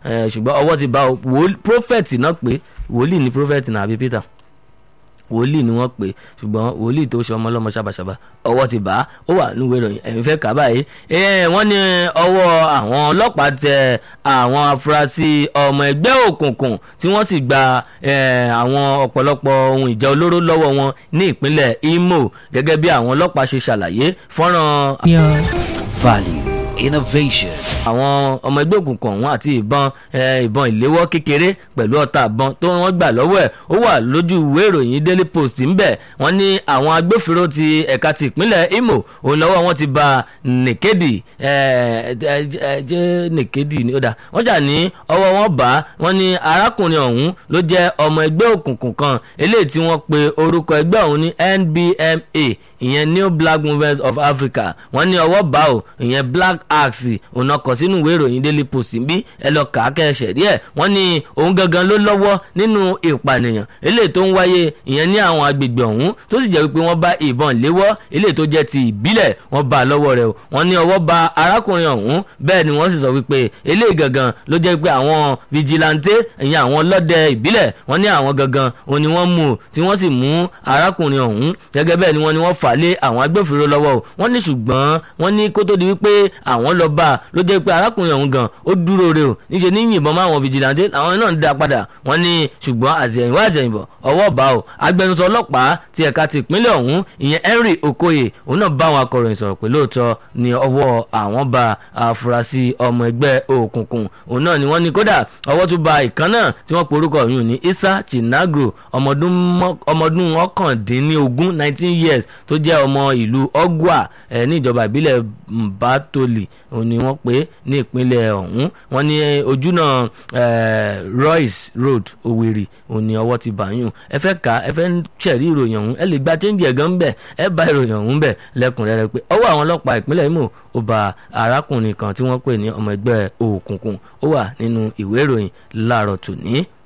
eh, ṣùgbọ́n ọwọ́ ti bá o wòl- prophet náà pé wòlíì ni prophet náà àbí peter wòlíì ni wọ́n pè ṣùgbọ́n wòlíì tó ṣe ọmọ ọlọ́mọ ṣàbàṣàbà ọwọ́ ti bá a ó wà níwèé ìròyìn ẹ̀mí fẹ́ kà á báyìí Eh, wọ́n ní ọwọ́ àwọn ọlọ́pàá tẹ àwọn afurasí ọmọ ẹgbẹ́ òkùnkùn tí wọ́n sì gba eh, àwọn ọ̀pọ̀lọpọ̀ ohun ìjà olóró lọ́wọ́ wọn ní ìpínlẹ̀ Imo gẹ́gẹ́ bí àwọn ọlọ́pàá ṣe ṣàlàyé fọ́nrán Value, innovation. àwọn ọmọ ẹgbẹ́ òkùnkùn ọ̀hún àti ìbọn eh, ìbọn ìléwọ́ kékeré pẹ̀lú ọta ìbọn tó wọ́n gbà lọ́wọ́ ẹ̀ ó wà lójú ìwé ìròyìn Daily Post ńbẹ̀ wọ́n ní àwọn agbófinró ti ẹ̀ka ti ìpínlẹ̀ Imo òun lọ́wọ́ wọn ti ba Nìkédì jẹ́ Nìkédì ni ó dà wọ́n jà ní ọwọ́ wọn bá wọ́n ní arákùnrin ọ̀hún ló jẹ́ ọmọ ẹgbẹ́ òkùnkùn kan eléyìí tí wọ́n pe orúkọ ẹgbẹ́ ọ̀hún ní NBMA ìyẹn New Black Movement of Africa wọ́n ní ọwọ́ bá o ìyẹn Black Axe òun náà kọ sínú ìwé ìròyìn Daily Post bí ẹ lọ kà á kẹ́ẹ̀ṣẹ̀ díẹ̀ wọ́n ní òun gangan ló lọ́wọ́ nínú ìpànìyàn eléyìí tó ń wáyé ìyẹn ní àwọn agbègbè ọ̀hún tó sì jẹ́ wípé wọ́n bá ìbọn léwọ́ eléyìí tó jẹ́ ti ìbílẹ̀ wọ́n bá a lọ́wọ́ rẹ̀ o wọ́n ní ọwọ́ ba arákùnrin ọ̀hún bẹ́ẹ̀ ni wọ́n sì sọ wípé eléyìí gangan ló jẹ́ pé àwọn vigilante ìyẹn àwọn ọlọ́dẹ ìbílẹ̀ wọ́n ní àwọn gangan òun ni wọ́n mú o tí wọ́n sì mú arákùnrin ọ̀hún gẹ́gẹ́ bẹ́ẹ̀ ni wọ́n ní wọ́n fà á lé àwọn agbófinró lọ́wọ́ o wọ́n ní ṣùgbọ́n wọ́n ní kó tó di wípé àwọn lọ bá a ló jẹ́ pé arákùnrin ọ̀hún gan ó dúró re o níṣẹ́ ní yìnbọn máa wọn vigilante àwọn náà ń dá padà wọ́n ní ṣùgbọ́n àtìyẹ̀yìnwá àtìyẹ̀yìnbọ̀ ọwọ́ bá o agbẹnusọ ọlọ́pàá ti ẹ̀ka ti ìpínlẹ̀ ọ̀hún ìyẹn Henry Okoye òun náà bá àwọn akọ̀ròyìn sọ̀rọ̀ pé lóòótọ́ ni ọwọ́ àwọn bá afurasí ọmọ ẹgbẹ́ òkùnkùn òun náà ni wọ́n ní kódà ọwọ́ tún ba ìkan náà tí wọ́n porúkọ yìí ní Isa Chinagro ọmọdún mọ́- ọmọdún ọ̀kàndínlógún nineteen years tó jẹ́ ọmọ ìlú Ogwa ẹ̀ ní ìjọba ìbílẹ̀ Mbatoli òun ni wọ́n pè é ní ìpínlẹ̀ ọ̀hún wọ́n ní ojúnà eh, Royce Road Owerri òun ni ọwọ́ ti bá yùn ẹ fẹ́ kà á ẹ fẹ́ ṣẹ̀rí ìròyìn ọ̀hún ẹ lè gba chẹ́ńjì ẹ̀gán ń bẹ̀ ẹ bá ìròyìn ọ̀hún bẹ̀ lẹ́kùnrẹ́rẹ́ pé ọwọ́ àwọn ọlọ́pàá ìpínlẹ̀ Imo ó ba arákùnrin kan tí wọ́n pè ní ọmọ ẹgbẹ́ òkùnkùn ó wà nínú ìwé ìròyìn láàárọ̀ tòní.